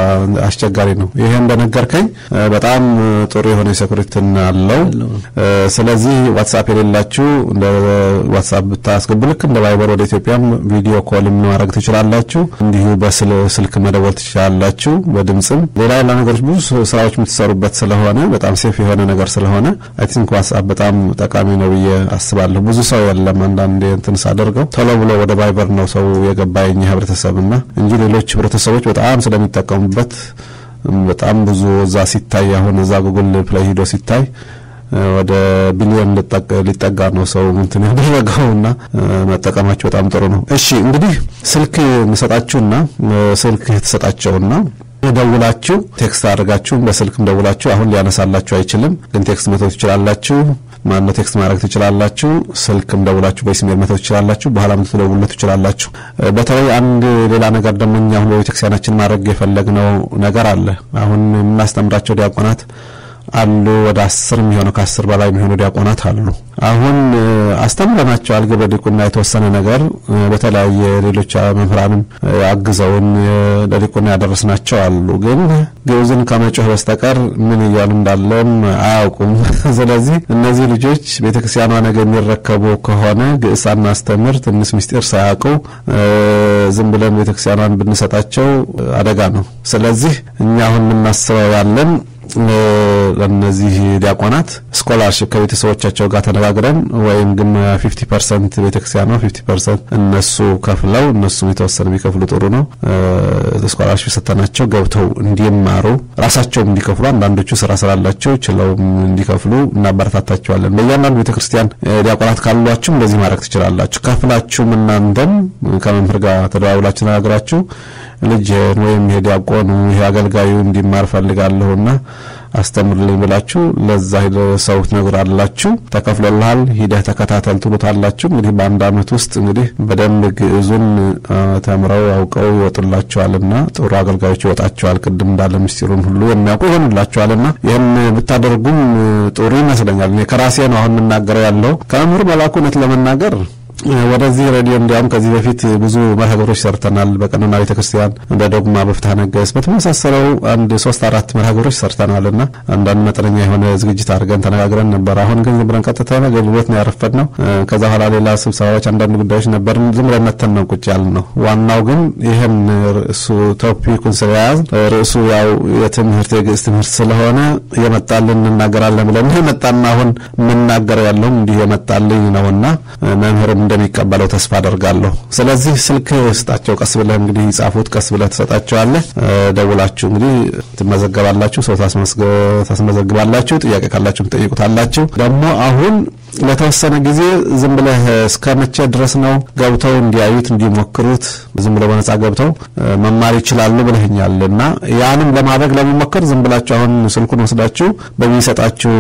C: አስቸጋሪ ነው። ይሄ እንደነገርከኝ በጣም ጥሩ የሆነ ሴኩሪቲን አለው። ስለዚህ ዋትሳፕ የሌላችሁ እንደ ዋትሳፕ ብታስገቡ ልክ እንደ ቫይበር ወደ ኢትዮጵያም ቪዲዮ ኮልም ማድረግ ትችላላችሁ። እንዲሁ በስልክ መደወል ትችላላችሁ። በድምፅም ሌላ ሌላ ነገሮች ብዙ ስራዎች የምትሰሩበት ስለሆነ በጣም ሴፍ የሆነ ነገር ስለሆነ አይ ቲንክ ዋትሳፕ በጣም ጠቃሚ ነው ብዬ አስባለሁ። ብዙ ሰው የለም። አንዳንዴ እንትን ሳደርገው ቶሎ ብሎ ወደ ቫይበር ነው ሰው የገባኝ ህብረተሰብና እንጂ ሌሎች ህብረተሰቦች በጣም ስለሚጠቀሙበት በጣም ብዙ እዛ ሲታይ አሁን እዛ ጉግል ፕሌይ ሂዶ ሲታይ ወደ ቢሊዮን ሊጠጋ ነው ሰው እንትን ያደረገውና መጠቀማቸው በጣም ጥሩ ነው። እሺ እንግዲህ ስልክ እንሰጣችሁና ስልክ የተሰጣቸውና ደውላችሁ ቴክስት አድርጋችሁም በስልክም ደውላችሁ አሁን ሊያነሳላችሁ አይችልም፣ ግን ቴክስት መተው ትችላላችሁ። ማነው ቴክስት ማድረግ ትችላላችሁ። ስልክም ደውላችሁ በኢሜል መተው ትችላላችሁ። በኋላ ምትደውሉለት ትችላላችሁ። በተለይ አንድ ሌላ ነገር ደግሞ እኛ አሁን በቤተክርስቲያናችን ማድረግ የፈለግነው ነገር አለ። አሁን የምናስተምራቸው ዲያቆናት አሉ ወደ አስር የሚሆነው ከአስር በላይ የሚሆኑ ዲያቆናት አሉ። አሁን አስተምረናቸዋል ግብረ ዲቁና የተወሰነ ነገር በተለያየ ሌሎች መምህራንም አግዘውን ለዲቁና ያደረስናቸው አሉ። ግን ግዕዝን ከመጮህ በስተቀር ምን እያሉ እንዳለም አያውቁም። ስለዚህ እነዚህ ልጆች ቤተክርስቲያኗ ነገ የሚረከቡ ከሆነ ግዕዝ ሳናስተምር ትንሽ ምስጢር ሳያውቁ ዝም ብለን ቤተክርስቲያኗን ብንሰጣቸው አደጋ ነው። ስለዚህ እኛ አሁን የምናስበው ያለን ለእነዚህ ዲያቆናት ስኮላርሽፕ ከቤተሰቦቻቸው ጋር ተነጋግረን ወይም ግን ፊፍቲ ፐርሰንት ቤተክርስቲያኗ ፊፍቲ ፐርሰንት እነሱ ከፍለው እነሱም የተወሰነ ቢከፍሉ ጥሩ ነው። ስኮላርሽፕ ሰተናቸው ገብተው እንዲማሩ ራሳቸውም እንዲከፍሉ አንዳንዶቹ ስራ ስላላቸው ችለውም እንዲከፍሉ እናበረታታቸዋለን። በእያንዳንዱ ቤተክርስቲያን ዲያቆናት ካሏችሁም እንደዚህ ማድረግ ትችላላችሁ። ከፍላችሁም እናንተም ከመምህር ጋር ተደዋውላችሁ ተነጋግራችሁ ልጅን ወይም ይሄ ዲያቆኑ ይሄ አገልጋዩ እንዲማር ፈልጋለሁና አስተምርልኝ ብላችሁ ለዛ ሰው ትነግራላችሁ። ተከፍሎልሃል፣ ሂደህ ተከታተል ትሉታላችሁ። እንግዲህ በአንድ አመት ውስጥ እንግዲህ በደንብ ግዕዙን ተምረው አውቀው ይወጡላቸዋልና ጥሩ አገልጋዮች ይወጣቸዋል። ቅድም እንዳለ ምስጢሩን ሁሉ የሚያውቁ ይሆኑላቸዋልና ይህን ብታደርጉም ጥሩ ይመስለኛል። እኔ ከራሴ ነው አሁን የምናገረው ያለው ከመምህር መላኩ እውነት ለመናገር ወደዚህ ሬዲዮ እንዲያውም ከዚህ በፊት ብዙ መርሃግብሮች ሰርተናል። በቀኖና ቤተ ክርስቲያን፣ በዶግማ፣ በፍትሐ ነገሥት በተመሳሰለው አንድ ሶስት አራት መርሃግብሮች ሰርተናል እና አንዳንድ መጠነኛ የሆነ ዝግጅት አድርገን ተነጋግረን ነበር። አሁን ግን ዝም ብለን ቀጥታ አገልግሎት ነው ያረፈድ ነው። ከዛ በኋላ ሌላ ስብሰባዎች፣ አንዳንድ ጉዳዮች ነበር። ዝም ብለን መተን ነው ቁጭ ያልን ነው። ዋናው ግን ይህን ርዕሱ ቶፒኩን ስለያዝ ርዕሱ ያው የትምህርት የግዕዝ ትምህርት ስለሆነ የመጣልን እንናገራለን ብለን የመጣና አሁን የምናገረው ያለውም እንዲህ የመጣልኝ ነውና መምህርም እንደሚቀበለው ተስፋ አደርጋለሁ። ስለዚህ ስልክ ስጣቸው፣ ቀስ ብለህ እንግዲህ ጻፉት፣ ቀስ ብለህ ትሰጣቸዋለህ። ደውላችሁ እንግዲህ ትመዘገባላችሁ፣ ሰው ታስመዘግባላችሁ። ጥያቄ ካላችሁ ትጠይቁታላችሁ። ደግሞ አሁን ለተወሰነ ጊዜ ዝም ብለህ እስከ መቼ ድረስ ነው ገብተው እንዲያዩት እንዲሞክሩት ዝም ብለው በነጻ ገብተው መማር ይችላሉ ብለህኛል እና ያንም ለማድረግ ለመሞከር ዝም ብላችሁ አሁን ስልኩን ወስዳችሁ በሚሰጣችሁ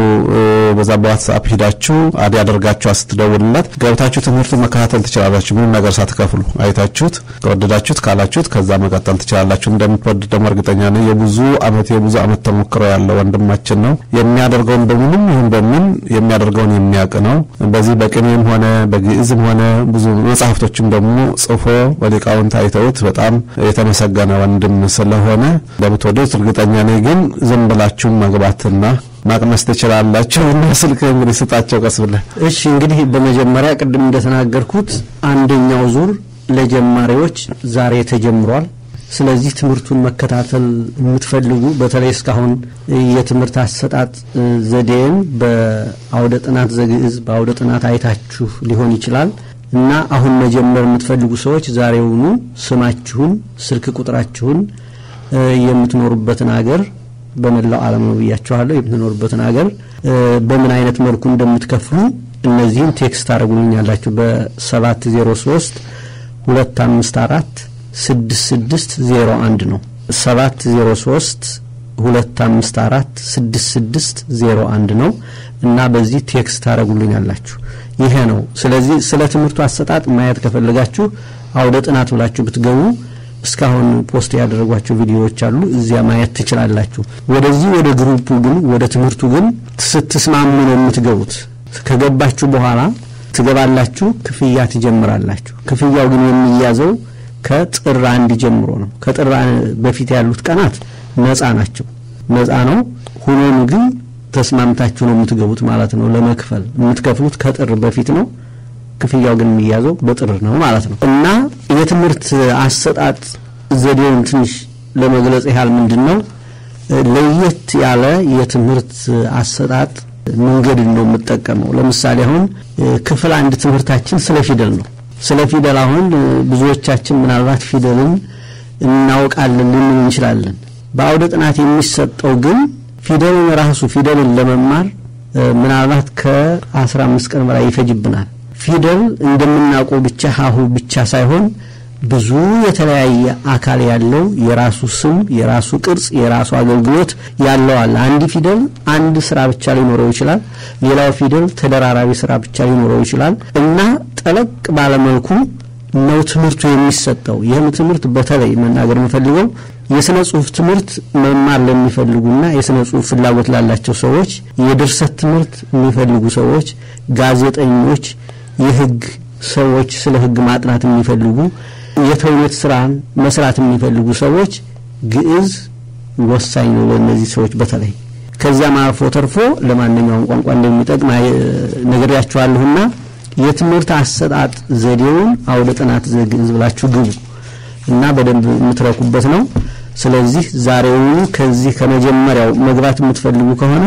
C: በዛ በዋትስአፕ ሂዳችሁ አድ ያደርጋችሁ ስትደውልለት ገብታችሁ ትምህርቱን መከታተል ትችላላችሁ። ምንም ነገር ሳትከፍሉ አይታችሁት ከወደዳችሁት ካላችሁት ከዛ መቀጠል ትችላላችሁ። እንደምትወድ ደግሞ እርግጠኛ ነኝ። የብዙ አመት የብዙ አመት ተሞክሮ ያለው ወንድማችን ነው። የሚያደርገውን በምንም ይሁን በምን የሚያደርገውን የሚያውቅ ነው። በዚህ በቅኔም ሆነ በግዕዝም ሆነ ብዙ መጽሐፍቶችም ደግሞ ጽፎ በሊቃውንት አይተውት በጣም የተመሰገነ ወንድም ስለሆነ እንደምትወዱት እርግጠኛ ነኝ። ግን ዝም ብላችሁ መግባትና ማቅመስ ትችላላችሁ እና ስልክ እንግዲህ ስጣቸው ቀስ ብለህ።
D: እሺ እንግዲህ በመጀመሪያ ቅድም እንደተናገርኩት አንደኛው ዙር ለጀማሪዎች ዛሬ ተጀምሯል። ስለዚህ ትምህርቱን መከታተል የምትፈልጉ በተለይ እስካሁን የትምህርት አሰጣጥ ዘዴን በአውደ ጥናት ዘግዕዝ በአውደ ጥናት አይታችሁ ሊሆን ይችላል እና አሁን መጀመር የምትፈልጉ ሰዎች ዛሬውኑ ስማችሁን፣ ስልክ ቁጥራችሁን፣ የምትኖሩበትን አገር በመላው ዓለም ነው ብያችኋለሁ። የምትኖሩበትን አገር በምን አይነት መልኩ እንደምትከፍሉ እነዚህን ቴክስት አድርጉልኛላችሁ በሰባት ዜሮ ሶስት ሁለት አምስት አራት ስድስት ስድስት ዜሮ አንድ ነው። ሰባት ዜሮ ሶስት ሁለት አምስት አራት ስድስት ስድስት ዜሮ አንድ ነው እና በዚህ ቴክስት ታደረጉልኛላችሁ። ይሄ ነው። ስለዚህ ስለ ትምህርቱ አሰጣጥ ማየት ከፈለጋችሁ አውደ ጥናት ብላችሁ ብትገቡ እስካሁን ፖስት ያደረጓቸው ቪዲዮዎች አሉ። እዚያ ማየት ትችላላችሁ። ወደዚህ ወደ ግሩፑ ግን ወደ ትምህርቱ ግን ስትስማሙ ነው የምትገቡት። ከገባችሁ በኋላ ትገባላችሁ፣ ክፍያ ትጀምራላችሁ። ክፍያው ግን የሚያዘው ከጥር አንድ ጀምሮ ነው። ከጥር በፊት ያሉት ቀናት ነፃ ናቸው፣ ነፃ ነው። ሆኖም ግን ተስማምታችሁ ነው የምትገቡት ማለት ነው። ለመክፈል የምትከፍሉት ከጥር በፊት ነው። ክፍያው ግን የሚያዘው በጥር ነው ማለት ነው እና የትምህርት አሰጣጥ ዘዴውን ትንሽ ለመግለጽ ያህል ምንድን ነው ለየት ያለ የትምህርት አሰጣጥ መንገድ ነው የምጠቀመው። ለምሳሌ አሁን ክፍል አንድ ትምህርታችን ስለ ፊደል ነው። ስለ ፊደል አሁን ብዙዎቻችን ምናልባት ፊደልን እናውቃለን ልንል እንችላለን። በአውደ ጥናት የሚሰጠው ግን ፊደልን ራሱ ፊደልን ለመማር ምናልባት ከአስራ አምስት ቀን በላይ ይፈጅብናል። ፊደል እንደምናውቀው ብቻ ሀሁ ብቻ ሳይሆን ብዙ የተለያየ አካል ያለው የራሱ ስም፣ የራሱ ቅርጽ፣ የራሱ አገልግሎት ያለው አለ። አንድ ፊደል አንድ ስራ ብቻ ሊኖረው ይችላል። ሌላው ፊደል ተደራራቢ ስራ ብቻ ሊኖረው ይችላል እና ጠለቅ ባለመልኩ ነው ትምህርቱ የሚሰጠው። ይህም ትምህርት በተለይ መናገር የምፈልገው የስነ ጽሁፍ ትምህርት መማር ለሚፈልጉና የስነ ጽሁፍ ፍላጎት ላላቸው ሰዎች፣ የድርሰት ትምህርት የሚፈልጉ ሰዎች፣ ጋዜጠኞች፣ የህግ ሰዎች፣ ስለ ህግ ማጥናት የሚፈልጉ የተውኔት ስራን መስራት የሚፈልጉ ሰዎች ግዕዝ ወሳኝ ነው ለእነዚህ ሰዎች በተለይ ከዚያም አልፎ ተርፎ ለማንኛውም ቋንቋ እንደሚጠቅም ነግሬያችኋለሁና የትምህርት አሰጣጥ ዘዴውን አውደ ጥናት ዘግዕዝ ብላችሁ ግቡ እና በደንብ የምትረኩበት ነው። ስለዚህ ዛሬውኑ ከዚህ ከመጀመሪያው መግባት የምትፈልጉ ከሆነ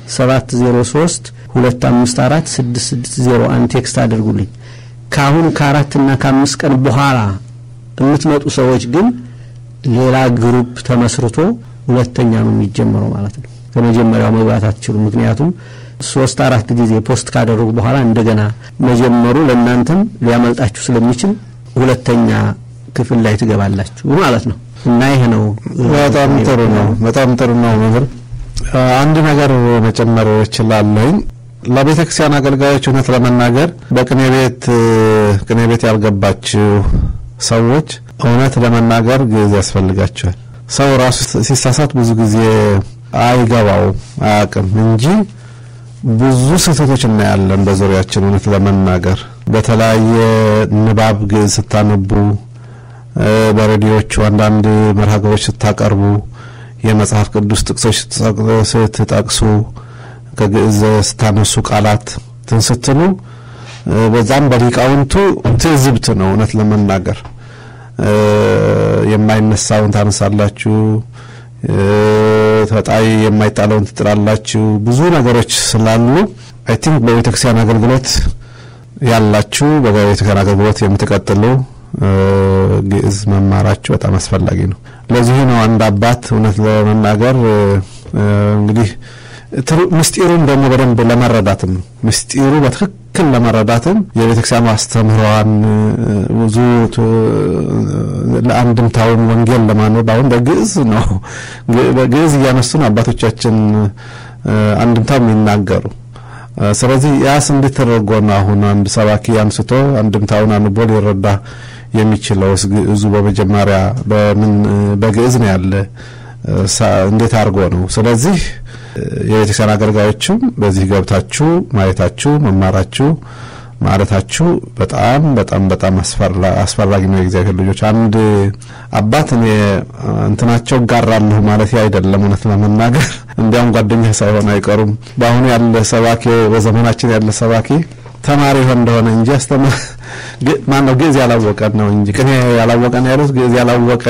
D: 703 254 6601 ቴክስት አድርጉልኝ። ከአሁን ከአራትና ከአምስት ቀን በኋላ የምትመጡ ሰዎች ግን ሌላ ግሩፕ ተመስርቶ ሁለተኛ ነው የሚጀመረው ማለት ነው። ከመጀመሪያው መግባት አትችሉም። ምክንያቱም ሶስት አራት ጊዜ ፖስት ካደረጉ በኋላ እንደገና መጀመሩ ለእናንተም ሊያመልጣችሁ ስለሚችል ሁለተኛ ክፍል ላይ ትገባላችሁ ማለት ነው እና ይሄ ነው
C: በጣም ጥሩ ነው። በጣም ጥሩ ነው መምህር። አንድ ነገር መጨመር እችላለሁኝ። ለቤተ ክርስቲያን አገልጋዮች እውነት ለመናገር በቅኔ ቤት ቅኔ ቤት ያልገባችሁ ሰዎች እውነት ለመናገር ግዕዝ ያስፈልጋቸዋል። ሰው ራሱ ሲሳሳት ብዙ ጊዜ አይገባውም አያውቅም እንጂ ብዙ ስህተቶች እናያለን በዙሪያችን። እውነት ለመናገር በተለያየ ንባብ ግዕዝ ስታነቡ፣ በሬዲዮቹ አንዳንድ መርሃ ግብሮች ስታቀርቡ፣ የመጽሐፍ ቅዱስ ጥቅሶች ስትጠቅሱ፣ ከግዕዝ ስታነሱ ቃላት ትንስትሉ በዛም በሊቃውንቱ ትዝብት ነው። እውነት ለመናገር የማይነሳውን ታነሳላችሁ ተጣይ የማይጣለውን ትጥላላችሁ። ብዙ ነገሮች ስላሉ አይ ቲንክ በቤተክርስቲያን አገልግሎት ያላችሁ በቤተክርስቲያን አገልግሎት የምትቀጥሉ ግዕዝ መማራችሁ በጣም አስፈላጊ ነው። ለዚህ ነው አንድ አባት እውነት ለመናገር እንግዲህ ምስጢሩን ደግሞ በደንብ ለመረዳትም ነው ምስጢሩ በትክክል ለመረዳትም የቤተክርስቲያኑ አስተምህሯን ብዙ ለአንድምታውን ወንጌል ለማንበብ አሁን በግዕዝ ነው በግዕዝ እያነሱን አባቶቻችን አንድምታው የሚናገሩ ስለዚህ ያስ እንዴት ተደርጎ ነው አሁን አንድ ሰባኪ አንስቶ አንድምታውን አንቦ ሊረዳ የሚችለው ግዕዙ በመጀመሪያ በምን በግዕዝ ነው ያለ እንዴት አድርጎ ነው ስለዚህ የቤተክርስቲያን አገልጋዮችም በዚህ ገብታችሁ ማየታችሁ መማራችሁ ማለታችሁ በጣም በጣም በጣም አስፈላጊ ነው። የእግዚአብሔር ልጆች አንድ አባት እኔ እንትናቸው ጋራለሁ ማለት አይደለም። እውነት ለመናገር እንዲያውም ጓደኛ ሳይሆን አይቀሩም። በአሁኑ ያለ ሰባኪ በዘመናችን ያለ ሰባኪ ተማሪ ይሆን እንደሆነ እንጂ አስተማ ማነው ግዕዝ ያላወቀ ነው እንጂ ቅኔ ያላወቀ ነው ያሉት። ግዕዝ ያላወቀ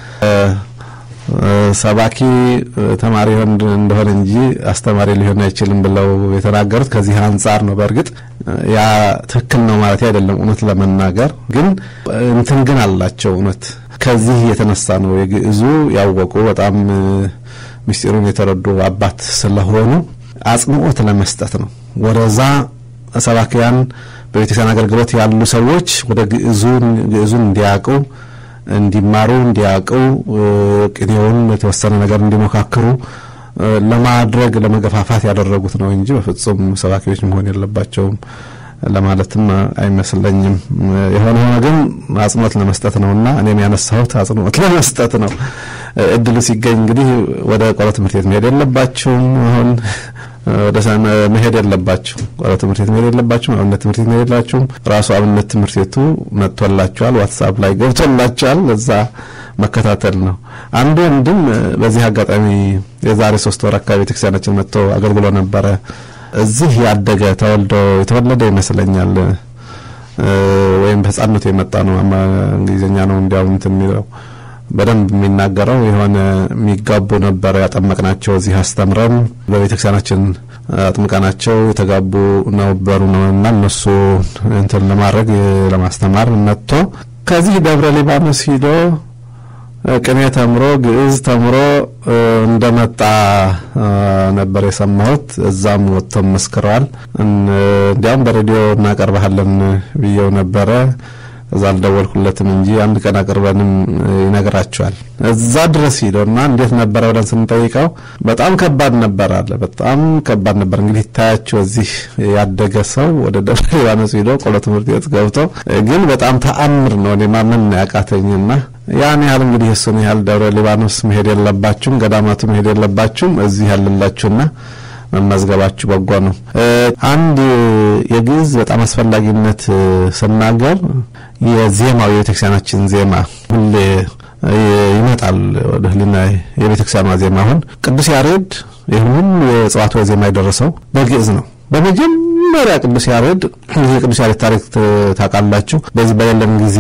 C: ሰባኪ ተማሪ ሆን እንደሆነ እንጂ አስተማሪ ሊሆን አይችልም ብለው የተናገሩት ከዚህ አንጻር ነው። በእርግጥ ያ ትክክል ነው ማለት አይደለም። እውነት ለመናገር ግን እንትን ግን አላቸው። እውነት ከዚህ የተነሳ ነው የግዕዙ ያወቁ በጣም ምስጢሩን የተረዱ አባት ስለሆኑ አጽንኦት ለመስጠት ነው ወደዛ ሰባኪያን በቤተክርስቲያን አገልግሎት ያሉ ሰዎች ወደ ግዕዙን ግዕዙን እንዲያውቁ እንዲማሩ እንዲያውቁ ቅኔውን የተወሰነ ነገር እንዲሞካክሩ ለማድረግ ለመገፋፋት ያደረጉት ነው እንጂ በፍጹም ሰባኪዎች መሆን የለባቸውም ለማለትም አይመስለኝም። የሆነ ሆነ ግን አጽንኦት ለመስጠት ነውና እኔም ያነሳሁት አጽንኦት ለመስጠት ነው። እድሉ ሲገኝ እንግዲህ ወደ ቆሎ ትምህርት ቤት መሄድ የለባችሁም አሁን ወደ መሄድ የለባችሁ ቆሎ ትምህርት ቤት መሄድ የለባችሁም። አብነት ትምህርት ቤት መሄድ የለባችሁም። ራሱ አብነት ትምህርት ቤቱ መጥቶላችኋል፣ ዋትሳፕ ላይ ገብቶላችኋል። እዛ መከታተል ነው። አንዱ ወንድም በዚህ አጋጣሚ የዛሬ ሶስት ወር አካባቢ ቤተክርስቲያናችን መጥቶ አገልግሎ ነበረ። እዚህ ያደገ ተወልዶ የተወለደ ይመስለኛል ወይም በህፃንነቱ የመጣ ነው። እንግሊዝኛ ነው እንዲያውም እንትን የሚለው በደንብ የሚናገረው የሆነ የሚጋቡ ነበረ ያጠመቅናቸው እዚህ አስተምረን በቤተክርስቲያናችን አጥምቀናቸው የተጋቡ ነበሩ ነው እና እነሱ እንትን ለማድረግ ለማስተማር መጥቶ ከዚህ ደብረ ሊባኖስ ሂዶ ቅኔ ተምሮ ግዕዝ ተምሮ እንደመጣ ነበር የሰማሁት። እዛም ወጥቶም መስክረዋል። እንዲያውም በሬዲዮ እናቀርባለን ብየው ነበረ። እዛ አልደወልኩለትም እንጂ አንድ ቀን አቅርበንም ይነግራቸዋል። እዛ ድረስ ሂዶና እንዴት ነበረ ብለን ስንጠይቀው በጣም ከባድ ነበር አለ። በጣም ከባድ ነበር። እንግዲህ ይታያቸው እዚህ ያደገ ሰው ወደ ደብረ ሊባኖስ ሂዶ ቆሎ ትምህርት ቤት ገብቶ ግን በጣም ተአምር ነው። እኔ ማመን ያቃተኝና ያን ያህል እንግዲህ እሱን ያህል ደብረ ሊባኖስ መሄድ የለባችሁም፣ ገዳማቱ መሄድ የለባችሁም። እዚህ ያለላችሁና መመዝገባችሁ በጎ ነው። አንድ የግዕዝ በጣም አስፈላጊነት ስናገር የዜማው የቤተክርስቲያናችን ዜማ ሁሌ ይመጣል ወደ ህሊና የቤተክርስቲያኗ ዜማ አሁን ቅዱስ ያሬድ ይህን ሁሉ የጽዋትወ ዜማ የደረሰው በግዕዝ ነው። በመጀመሪያ ቅዱስ ያሬድ የቅዱስ ያሬድ ታሪክ ታውቃላችሁ። በዚህ በሌለን ጊዜ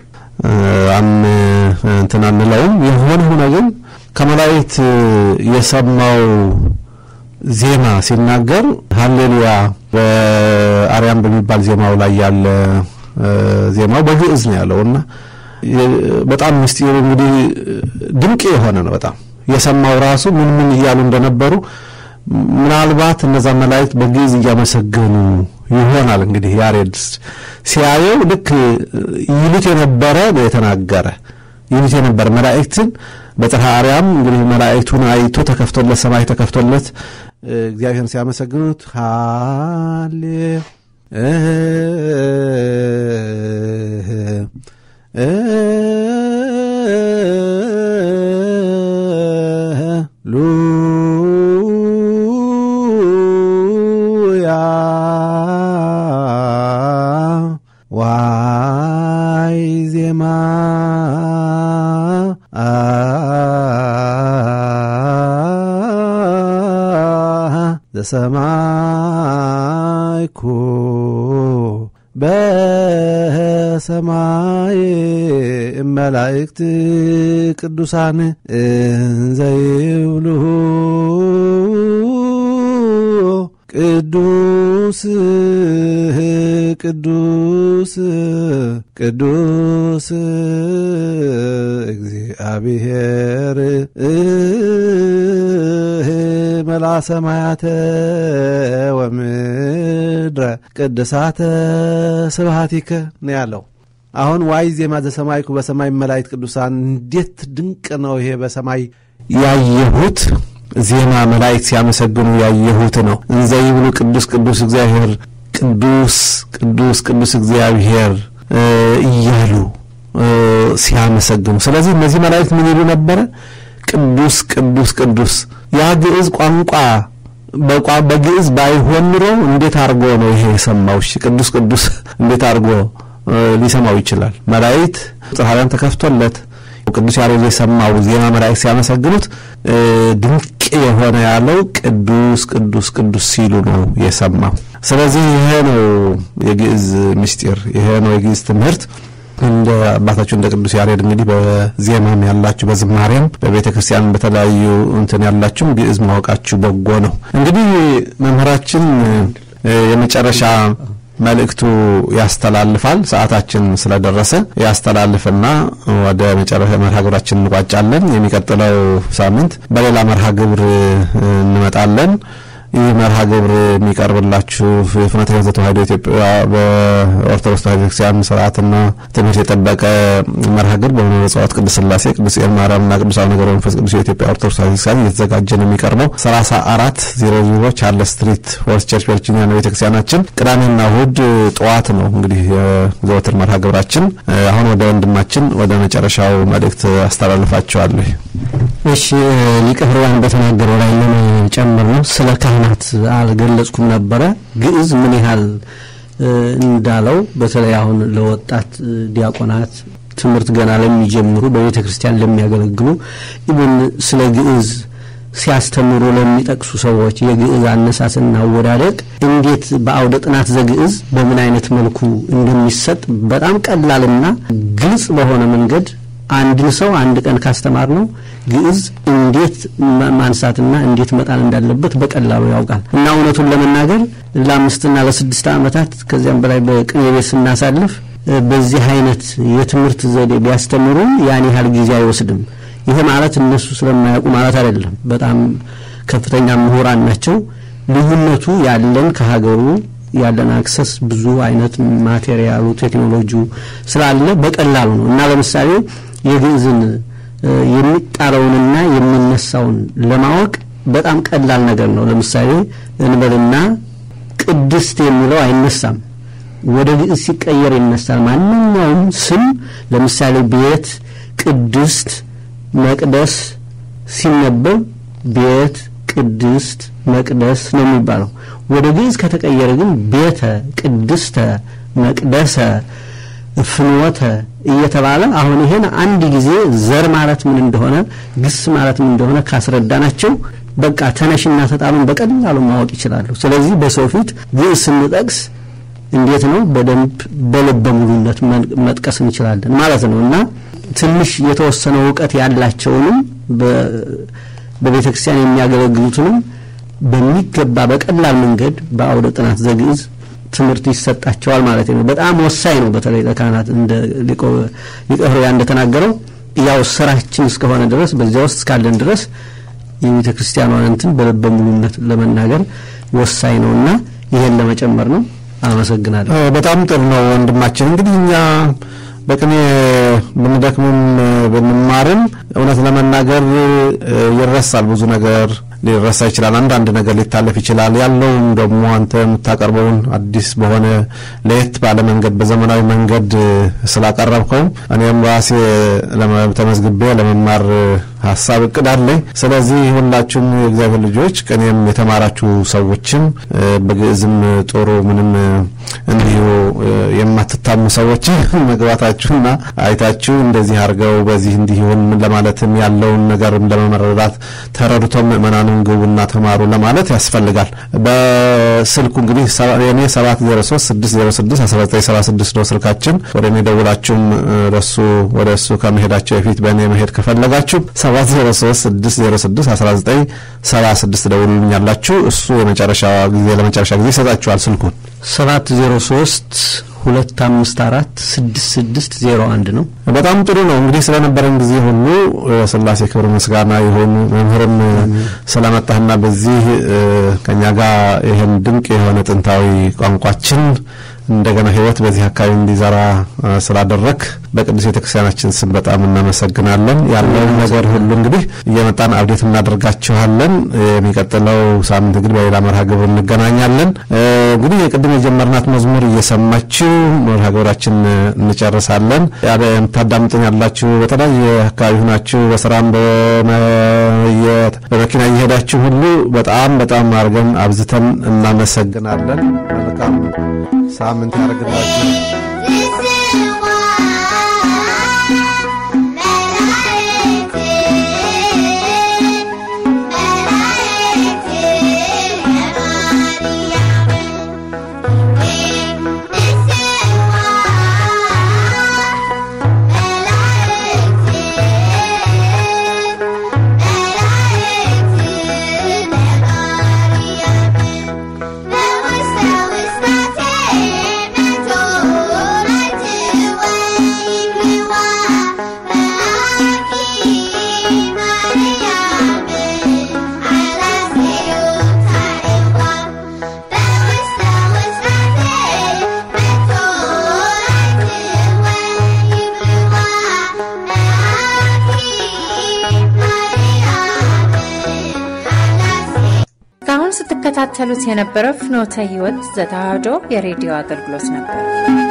C: እንትን አንለውም። የሆነ ሆነ ግን ከመላእክት የሰማው ዜማ ሲናገር ሀሌሉያ በአርያም በሚባል ዜማው ላይ ያለ ዜማው በግዕዝ ነው ያለው እና በጣም ምስጢሩ እንግዲህ ድንቅ የሆነ ነው። በጣም የሰማው ራሱ ምን ምን እያሉ እንደነበሩ ምናልባት እነዛ መላእክት በግዕዝ እያመሰገኑ ይሆናል። እንግዲህ ያሬድ ሲያየው ልክ ይሉት የነበረ ነው የተናገረ ይሉት የነበረ መላእክትን በጽርሐ አርያም እንግዲህ መላእክቱን አይቶ ተከፍቶለት ሰማይ ተከፍቶለት እግዚአብሔርን ሲያመሰግኑት ሃሌ ሉያ ዋይ ዜማ ዘሰማይኩ በሰማይ መላእክት ቅዱሳን እንዘይብሉ ቅዱስ ቅዱስ ቅዱስ እግዚአብሔር መላ ሰማያተ ወምድረ ቅድሳተ ስብሃቲከ ነው ያለው። አሁን ዋይ ዜማ ዘሰማይኩ በሰማይ መላእክት ቅዱሳን እንዴት ድንቅ ነው ይሄ! በሰማይ ያየሁት ዜማ መላእክት ሲያመሰግኑ ያየሁት ነው። እንዘ ይብሉ ቅዱስ ቅዱስ እግዚአብሔር ቅዱስ ቅዱስ ቅዱስ እግዚአብሔር እያሉ ሲያመሰግኑ፣ ስለዚህ እነዚህ መላእክት ምን ይሉ ነበረ? ቅዱስ ቅዱስ ቅዱስ። ያ ግዕዝ ቋንቋ በግዕዝ ባይሆን ኑሮ እንዴት አድርጎ ነው ይሄ የሰማው? እሺ ቅዱስ ቅዱስ እንዴት አድርጎ ሊሰማው ይችላል? መላእክት ጽርሐ ተከፍቶለት ቅዱስ ያሬድ የሰማው ዜማ መላእክት ሲያመሰግኑት ድንቅ የሆነ ያለው ቅዱስ ቅዱስ ቅዱስ ሲሉ ነው የሰማው። ስለዚህ ይሄ ነው የግዕዝ ምስጢር፣ ይሄ ነው የግዕዝ ትምህርት። እንደ አባታችሁ እንደ ቅዱስ ያሬድ እንግዲህ በዜማም ያላችሁ በዝማሬም በቤተ ክርስቲያን በተለያዩ እንትን ያላችሁም ግዕዝ ማወቃችሁ በጎ ነው። እንግዲህ መምህራችን የመጨረሻ መልእክቱ ያስተላልፋል። ሰዓታችን ስለደረሰ ያስተላልፍና ወደ መጨረሻ መርሃ ግብራችን እንቋጫለን። የሚቀጥለው ሳምንት በሌላ መርሃ ግብር እንመጣለን። ይህ መርሃ ግብር የሚቀርብላችሁ የፍኖተ ሕይወት ተዋሕዶ ኢትዮጵያ በኦርቶዶክስ ተዋሕዶ ቤተክርስቲያን ስርዓትና ትምህርት የጠበቀ መርሃ ግብር በመንበረ ጸባዖት ቅድስት ሥላሴ ቅዱስ ኤል ማርያምና ቅዱስ አቡነ ገብረ መንፈስ ቅዱስ የኢትዮጵያ ኦርቶዶክስ ተዋሕዶ ቤተክርስቲያን እየተዘጋጀ ነው የሚቀርበው። ሰላሳ አራት ዜሮ ዜሮ ቻርለስ ስትሪት ፎርስ ቸርች ቨርጂኒያ ነው ቤተክርስቲያናችን። ቅዳሜና እሁድ ጠዋት ነው እንግዲህ የዘወትር መርሃ ግብራችን። አሁን ወደ ወንድማችን ወደ መጨረሻው መልእክት አስተላልፋቸዋለሁ።
D: እሺ ሊቀ ሕሩያን በተናገረው ላይ ለመጨመር ነው። ስለ ካህናት አልገለጽኩም ነበረ። ግዕዝ ምን ያህል እንዳለው በተለይ አሁን ለወጣት ዲያቆናት ትምህርት ገና ለሚጀምሩ በቤተ ክርስቲያን ለሚያገለግሉ ኢብን ስለ ግዕዝ ሲያስተምሩ ለሚጠቅሱ ሰዎች የግዕዝ አነሳስና አወዳደቅ እንዴት በአውደ ጥናት ዘግዕዝ በምን አይነት መልኩ እንደሚሰጥ በጣም ቀላልና ግልጽ በሆነ መንገድ አንድን ሰው አንድ ቀን ካስተማር ነው ግዕዝ እንዴት ማንሳትና እንዴት መጣል እንዳለበት በቀላሉ ያውቃል እና እውነቱን ለመናገር ለአምስትና ለስድስት ዓመታት ከዚያም በላይ በቅኔ ቤት ስናሳልፍ በዚህ አይነት የትምህርት ዘዴ ቢያስተምሩ ያን ያህል ጊዜ አይወስድም። ይሄ ማለት እነሱ ስለማያውቁ ማለት አይደለም። በጣም ከፍተኛ ምሁራን ናቸው። ልዩነቱ ያለን ከሀገሩ ያለን አክሰስ ብዙ አይነት ማቴሪያሉ ቴክኖሎጂው ስላለ በቀላሉ ነው እና ለምሳሌ የግዕዝን የሚጣለውንና የሚነሳውን ለማወቅ በጣም ቀላል ነገር ነው። ለምሳሌ እንበልና ቅድስት የሚለው አይነሳም፣ ወደ ግዕዝ ሲቀየር ይነሳል። ማንኛውም ስም ለምሳሌ ቤት፣ ቅድስት፣ መቅደስ ሲነበብ ቤት፣ ቅድስት፣ መቅደስ ነው የሚባለው። ወደ ግዕዝ ከተቀየረ ግን ቤተ፣ ቅድስተ፣ መቅደሰ ፍኖተ እየተባለ አሁን ይሄን አንድ ጊዜ ዘር ማለት ምን እንደሆነ ግስ ማለት ምን እንደሆነ ካስረዳናቸው በቃ ተነሽና ተጣሉን በቀላሉ ማወቅ ይችላሉ። ስለዚህ በሰው ፊት ግዕዝ ስንጠቅስ እንዴት ነው በደንብ በልበ ሙሉነት መጥቀስ እንችላለን ማለት ነው እና ትንሽ የተወሰነ እውቀት ያላቸውንም በቤተ ክርስቲያን የሚያገለግሉትንም በሚገባ በቀላል መንገድ በአውደ ጥናት ዘግዕዝ ትምህርት ይሰጣቸዋል ማለት ነው። በጣም ወሳኝ ነው። በተለይ ለካህናት እንደ ሊቀ ሕሩያን እንደተናገረው ያው ስራችን እስከሆነ ድረስ በዚያ ውስጥ እስካለን ድረስ የቤተ ክርስቲያኗን እንትን በልበ ሙሉነት ለመናገር ወሳኝ ነውና ይሄን ለመጨመር ነው። አመሰግናለሁ።
C: በጣም ጥሩ ነው ወንድማችን። እንግዲህ እኛ በቅኔ ብንደክምም ብንማርም እውነት ለመናገር ይረሳል። ብዙ ነገር ሊረሳ ይችላል። አንዳንድ ነገር ሊታለፍ ይችላል። ያለውም ደግሞ አንተ የምታቀርበውን አዲስ በሆነ ለየት ባለ መንገድ በዘመናዊ መንገድ ስላቀረብከው እኔም ራሴ ተመዝግቤ ለመማር ሀሳብ እቅድ አለኝ። ስለዚህ ሁላችሁም የእግዚአብሔር ልጆች ቅኔም የተማራችሁ ሰዎችም በግዕዝም ጥሩ ምንም እንዲሁ የማትታሙ ሰዎች መግባታችሁና አይታችሁ እንደዚህ አድርገው በዚህ እንዲሁን ለማለትም ያለውን ነገርም ለመመረዳት ተረድቶ ምእመናኑን ግቡና ተማሩ ለማለት ያስፈልጋል። በስልኩ እንግዲህ የኔ 703 606 1976 ነው ስልካችን። ወደ እኔ ደውላችሁም ለሱ ወደ እሱ ከመሄዳቸው በፊት በእኔ መሄድ ከፈለጋችሁ 703 ደውሉልኛላችሁ። እሱ የመጨረሻ ጊዜ ለመጨረሻ ጊዜ ይሰጣችኋል ስልኩን
D: 703 ሁለት አምስት አራት ስድስት ስድስት ዜሮ አንድ ነው።
C: በጣም ጥሩ ነው። እንግዲህ ስለነበረን ጊዜ ሁሉ ስላሴ ክብር ምስጋና ይሁን። መምህርም ስለመጣህና በዚህ ከኛ ጋር ይህን ድንቅ የሆነ ጥንታዊ ቋንቋችን እንደገና ሕይወት በዚህ አካባቢ እንዲዘራ ስላደረክ በቅዱስ ቤተክርስቲያናችን ስም በጣም እናመሰግናለን። ያለውን ነገር ሁሉ እንግዲህ እየመጣን አብዴት እናደርጋችኋለን። የሚቀጥለው ሳምንት እንግዲህ በሌላ መርሃ ግብር እንገናኛለን። እንግዲህ የቅድም የጀመርናት መዝሙር እየሰማችሁ መርሃ ግብራችን እንጨርሳለን። የምታዳምጡን ያላችሁ በተለያየ አካባቢ ሁናችሁ በስራም በመኪና እየሄዳችሁ ሁሉ በጣም በጣም አድርገን አብዝተን እናመሰግናለን። መልካም ሳምንት ያደርግላችሁ።
B: እስካሁን ስትከታተሉት የነበረው ፍኖተ ሕይወት ዘተዋሕዶ የሬዲዮ አገልግሎት ነበር።